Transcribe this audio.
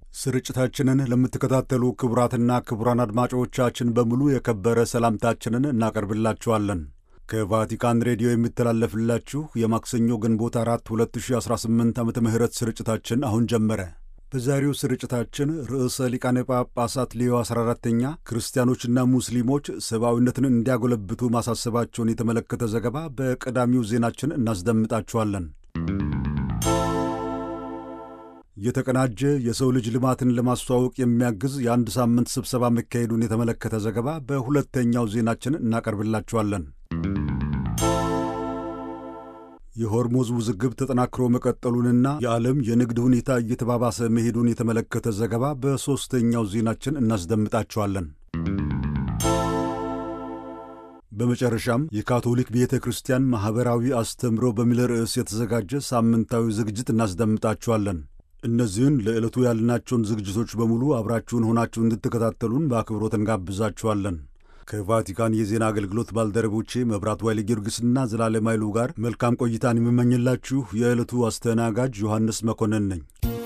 ስርጭታችንን ለምትከታተሉ ክቡራትና ክቡራን አድማጮቻችን በሙሉ የከበረ ሰላምታችንን እናቀርብላችኋለን። ከቫቲካን ሬዲዮ የሚተላለፍላችሁ የማክሰኞ ግንቦት አራት 2018 ዓመተ ምህረት ስርጭታችን አሁን ጀመረ። በዛሬው ስርጭታችን ርዕሰ ሊቃነ ጳጳሳት ሌዮ 14ተኛ ክርስቲያኖችና ሙስሊሞች ሰብአዊነትን እንዲያጎለብቱ ማሳሰባቸውን የተመለከተ ዘገባ በቀዳሚው ዜናችን እናስደምጣችኋለን። የተቀናጀ የሰው ልጅ ልማትን ለማስተዋወቅ የሚያግዝ የአንድ ሳምንት ስብሰባ መካሄዱን የተመለከተ ዘገባ በሁለተኛው ዜናችን እናቀርብላችኋለን። የሆርሙዝ ውዝግብ ተጠናክሮ መቀጠሉንና የዓለም የንግድ ሁኔታ እየተባባሰ መሄዱን የተመለከተ ዘገባ በሦስተኛው ዜናችን እናስደምጣችኋለን። በመጨረሻም የካቶሊክ ቤተ ክርስቲያን ማኅበራዊ አስተምሮ በሚል ርዕስ የተዘጋጀ ሳምንታዊ ዝግጅት እናስደምጣችኋለን። እነዚህን ለዕለቱ ያልናቸውን ዝግጅቶች በሙሉ አብራችሁን ሆናችሁ እንድትከታተሉን በአክብሮት እንጋብዛችኋለን። ከቫቲካን የዜና አገልግሎት ባልደረቦቼ መብራት ዋይሌ ጊዮርጊስና ዘላለም ኃይሉ ጋር መልካም ቆይታን የምመኝላችሁ የዕለቱ አስተናጋጅ ዮሐንስ መኮንን ነኝ።